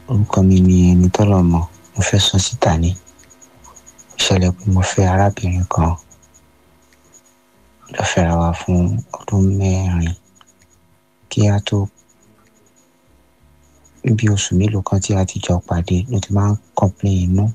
orúkọ mi ni ẹni tọ́lọ̀ mọ̀ mo fẹ́ sọ síta ni ìṣẹ̀lẹ̀ pé mo fẹ́ arábìnrin kan lọ fẹ́ra wa fún ọdún mẹ́rin kí a tó bí oṣù mélòó kan tí a ti jọ pàdé ló ti máa ń complain inú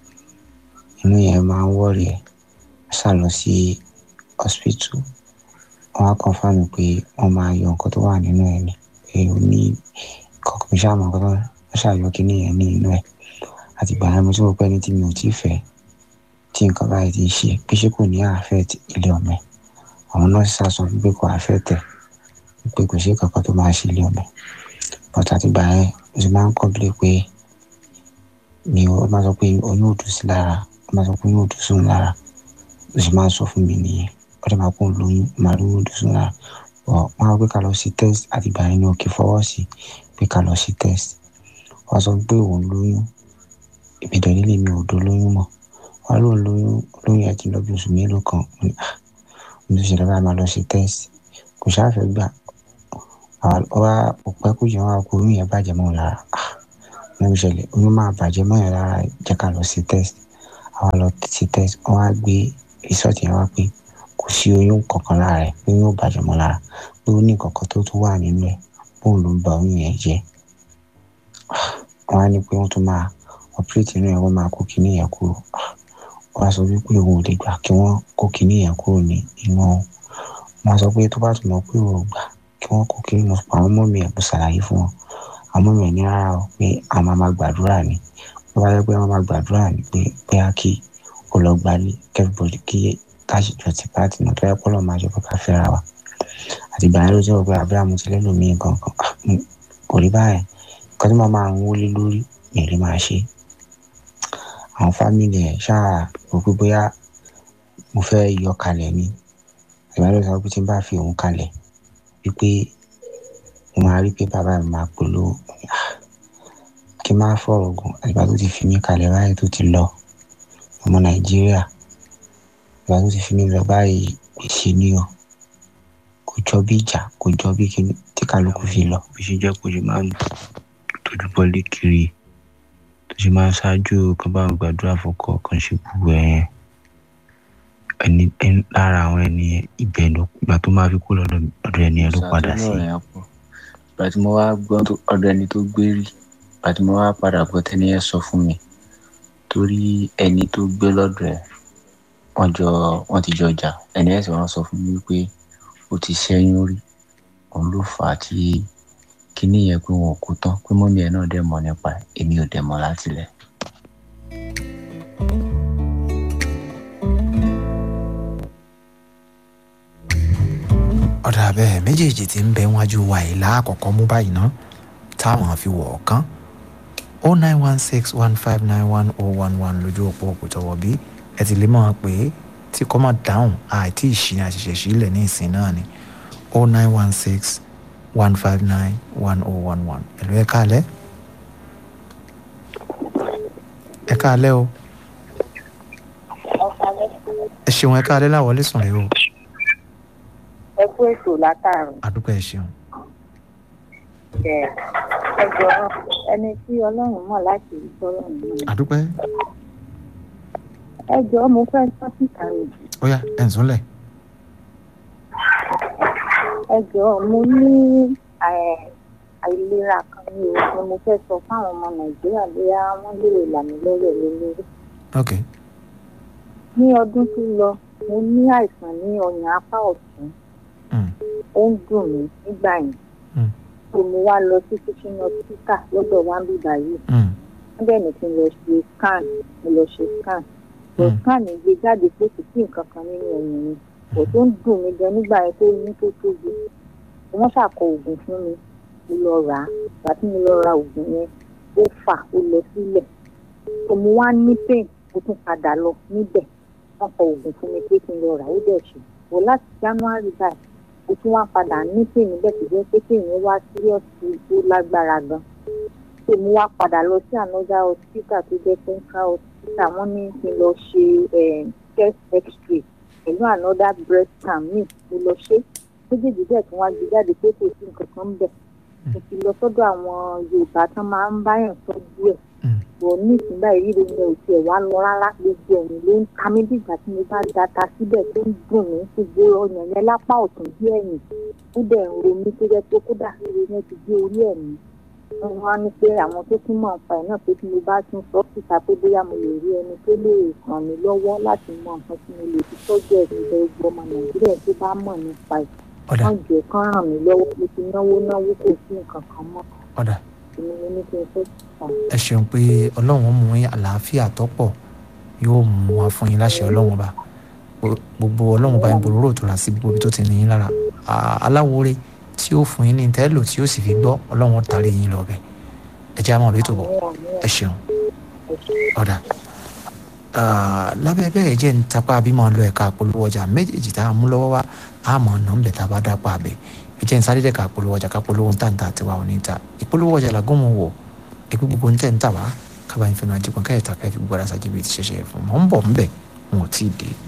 inú yẹn máa ń wọ̀rì ẹ̀ sá lọ sí hospital wọ́n á confirm pé wọ́n máa yọ nǹkan tó wà nínú ẹ̀ ni pé ó ní kọ̀ọ̀kan ṣáà mọ̀ nǹkan tó wọ́n ṣàyọ kí nìyẹn ní inú ẹ̀ àti ìgbà yẹn mo ti rò pé ẹni tí mi ò tí ì fẹ́ tí nǹkan báyìí ti ṣe pé ṣé kò ní affect ilé ọmọ ẹ̀ àwọn nọ́ọ̀sì sá sọ pé kò affect ẹ̀ pé kò sí kankan tó máa ṣe ilé ọmọ ẹ̀ but àti ìgbà yẹn mo ti máa ń complain pé mi ò máa sọ pé oyún ò dùn sí lára ó máa sọ pé oyún ò dùn sóun lára ó sì máa ń sọ fún mi nìyẹn ó dẹ̀ máa kó lóyún máa lóyún ò dùn sóun lára ọ̀ wọ́n á gbé ká lọ sí test àti ìgbà yẹn ni òkè fọwọ́ sí pé ká lọ sí test wọ́n sọ pé òun lóyún ìbẹ̀dẹ̀ nílé mi ò do lóyún mọ́ wọ́n lóun lóyún lóyún ẹ̀ ti lọ bí oṣù mélòó kan mo ní ah mo ti ṣẹlẹ̀ báyìí máa lọ sí test kò ṣáàfẹ́ gbà wá òpẹ́ kó jẹ́ wọn á kó oyún yẹn bàjẹ́ mọ́ òun lára ah mo ń ṣẹlẹ̀ oyún máa bàjẹ́ mọ́ yẹn lára jẹ́ ká lọ sí test àwa lọ sí test wọ́n á gbé result yẹn wá pé kò sí oyún kankan lára ẹ̀ pé oyún ò bàjẹ́ mọ́ lára pé ó ní kankan tó tún wà nínú ẹ̀ bóun ló ń ba oyún yẹn jẹ́ wọ́n á ní pé wọ́n tún máa operate inú ẹ̀ wọ́n máa kó kinní yẹn kúrò wọ́n á sọ wípé òun ò lè gbà kí wọ́n kó kinní yẹn kúrò ní inú òun wọ́n á sọ pé tó bá tún mọ̀ pé òun ò gbà kí wọ́n kó kinní lọ àwọn ọmọ mi ẹ̀ kó ṣàlàyé fún wọn àwọn ọmọ mi ẹ̀ ní rárá o pé àwọn máa máa gbàdúrà ni wọ́n bá yẹ pé wọ́n máa gbàdúrà ni pé pé á kí ó lọ gbalé kẹ́fíbọ̀dì kí káṣíjọ ti pàtì náà tó yẹ kọ́ lọ́ọ́ máa jẹ́ pé ká fẹ́ra wa àti ìgbà yẹn ló jẹ́ pé àbúrò àmútilẹ́ lòmíì gangan kò rí báyẹn nǹkan tí màá máa ń wọlé lórí mi lè máa ṣe àwọn fámìlì ẹ̀ ṣáà rò pé bóyá mo fẹ́ yọ kalẹ̀ ni ìgbà ló sọ pé tí n bá fi òun kalẹ̀ wípé mo máa rí pé bàbá mi máa pèlú kí n má fọ̀rọ̀ gùn àgbà tó ti fi mí kalẹ̀ báyìí tó ti lọ ọmọ nàìjíríà àgbà tó ti fi mí lọ báyìí gbèsè ni o kò jọ bí ìjà kò jọ bí kíní tí kálukú fi lọ bí ṣe jẹ́ kó ṣe máa ń tójú bọ́lé kiri tó ṣe máa ń ṣáájú kan bá ń gbàdúrà fọkọ kan ṣe gbogbo ẹ̀ ẹni lára àwọn ẹni ibẹ̀ ló gbà tó máa fi kó lọ́dọ̀ ẹni ẹ ló padà sí. ìgbà tí mo wá gbọ́ ọ̀dọ̀ ẹni tó gbé rí ìgbà tí mo wá padà gbọ́ tẹ́ni ẹ sọ fún mi torí ẹni tó gbé lọ́dọ̀ ẹ̀ wọ́n jọ wọ́n ti jọ jà ẹni ẹ̀ sì wọ́n sọ fún mi pé ó ti ṣẹ́yún rí òun ló fà á tí kíní yẹn pé wọn ò kú tán pé mọ́mí ẹ̀ náà dẹ̀ mọ̀ nípa ẹ̀ èmi ò dẹ̀ mọ̀ látilẹ̀. ọ̀dà bẹ́ẹ̀ méjèèjì tí ń bẹ wájú wa yìí láàkọ́kọ́ mú báyìí ná táwọn fi wọ̀ ọ̀kan o nine one six one five nine one oh one one lójú òpó òkútọ̀wọ̀ bí ẹ ti lè mọ̀ pé tí kò mọ̀ dáhùn àìtí ìṣìn àṣìṣe sílẹ̀ ní ìsìn náà ni o nine one six one five nine one oh one one ẹ̀lú ẹ káalẹ́ ẹ káalẹ́ o ẹ ṣeun ẹ káalẹ́ láwọlé sùn rẹ o ẹ kú ètò látàrún. àdúgbò ẹ ṣeun. ẹ ẹ jọ ẹni tí ọlọ́run mọ̀ láti rí sọ́rọ̀ nínú. àdúgbò ẹ jọ mo fẹ́ sọ síta rẹ̀. ó yá ẹ̀ ń súnlẹ̀. ẹ jọ mo ní àìlera kan ní o ni mo fẹ́ sọ fáwọn ọmọ nàìjíríà bóyá wọ́n lè là mí lọ́wọ́ lórí. ok. ní ọdún tó lọ mo ní àìsàn ní ọyàn apá ọ̀tún ó ń dùn mí nígbà yẹn so mo wá lọ sí kitchen hospital lọ́dọ̀ wá ń bí báyìí wọ́n bẹ̀ ní kí n lọ ṣe scan mo lọ ṣe scan lọ scan gbé jáde pé kò sí nǹkan kan nínú ẹ̀yìn mi kò tó ń dùn mí gan nígbà yẹn tó yín tó tóbi wọ́n ṣàkọ oògùn fún mi mo lọ rà á ìgbà tí mo lọ ra oògùn yẹn ó fà ó lọ sílẹ̀ so mo wá ní pain mo tún padà lọ níbẹ̀ wọ́n kọ oògùn fún mi pé kí n lọ rà ó dẹ̀ ṣe wò láti january báyìí o tún wá padà ní pè níbẹ̀ tó jẹ́ pé kéèyàn wá síríọ̀sì tó lágbára gan tó mú wá padà lọ sí another hospital tó jẹ́ central hospital wọ́n ní kí n lọ ṣe chest x-ray pẹ̀lú another breast scan mi mo lọ ṣe méjèèjì bẹ́ẹ̀ tí wọ́n á gbé jáde pé kò sí nǹkan kan bẹ̀ mo ti lọ sọ́dọ̀ àwọn yorùbá tán máa ń báyàn tọ́jú díẹ̀ bọ̀ ní ìsìnbá ìrírí mi ò tiẹ̀ wá lọ rárá gbogbo ẹ̀yìn ló ń ta mí dìgbà tí mo bá data síbẹ̀ tó ń dùn mí gbogbo ọyàn yẹn lápá ọ̀tún bí ẹ̀yìn ó dẹ̀ ń ro mí tó jẹ́ pé kódà ríro yẹn ti gbé orí ẹ̀mí wọ́n wá ní pé àwọn tó tún mọ̀ nípa ẹ̀ náà pé tí mo bá tún sọ síta pé bóyá mo lè rí ẹni tó lè ràn mí lọ́wọ́ láti mọ nǹkan tí mo lè fi tọ́jú ẹ̀sìn ìfẹ́ gbogbo ọmọ nàìjíríà tó bá mọ̀ nípa ẹ̀ ọ̀dà wọ́n jẹ́ kán ràn mí lọ́wọ́ mo ti náwó náwó kò sí nǹkan kan mọ́ ọ̀dà èmi ni ní kí n fẹ́ sàn. ẹ ṣeun pé ọlọ́run mú yín àlàáfíà tọ́pọ̀ yóò mú wa fún yín láṣẹ ọlọ́run ọba gbogbo ọlọ́run ọba ìbòrò tó ra sí gbogbo ibi tó ti ní yín lára aláwòrè tí ó fún yín ní tẹ́lò tí ó sì fi gbọ́ ọlọ́run tàrí yín lọ bẹ̀ ẹ jẹ́ àmọ́ lórí tó bọ̀ ẹ ṣeun ọ̀dà lábẹ́ bẹ́ẹ̀ jẹ́ ń tapá bí máa lọ ẹ̀ka àpolówó ọjà méjèèjì tá a mú lọ́wọ́ wá a mọ̀ ọ̀nà ń bẹ̀ tá a bá dápọ̀ àbẹ̀ ẹ jẹ́ ń sáré dẹ̀ ká àpolówó ọjà ká polówó ń tàǹtà tiwa ò ní ta ìpolówó ọjà làgùn mọ̀ wọ̀ ẹgbẹ́ gbogbo ń tẹ̀ ń tà wá kábàáyé fẹ́ràn àdìgbọ́n káyọ̀tà káyọ̀ fi gbogbo ara ṣàjẹbí ti ṣẹ̀ṣẹ̀ fún mọ́ ń bọ̀ ń bẹ̀ wọn ò tí ì dé.